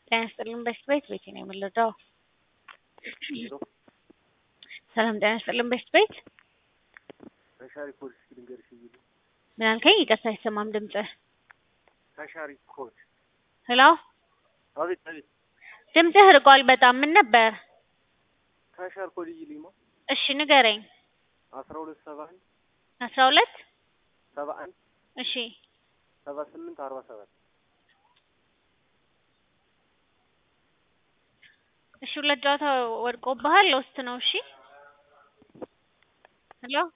ጤና ይስጥልኝ በሽት ቤት ቤቴ ነው የምንረዳው። ሰላም ጤና ይስጥልኝ በሽት ቤት ተሻሪ ኮድ እስኪ ልንገርሽ ብዬ ምን አልከኝ? ይቅርታ አይሰማም ድምፅህ። ተሻሪ ኮድ ሄሎ አቤት አቤት ድምፅህ ርቋል በጣም ምን ነበር? ተሻር ኮድ ይልማ እሺ ንገረኝ። አስራ ሁለት ሰባ አንድ አስራ ሁለት ሰባ አንድ እሺ ሰባ ስምንት አርባ ሰባት እሺ ሁለት ጨዋታ ወድቆብሃል ውስጥ ነው። እሺ ሄሎ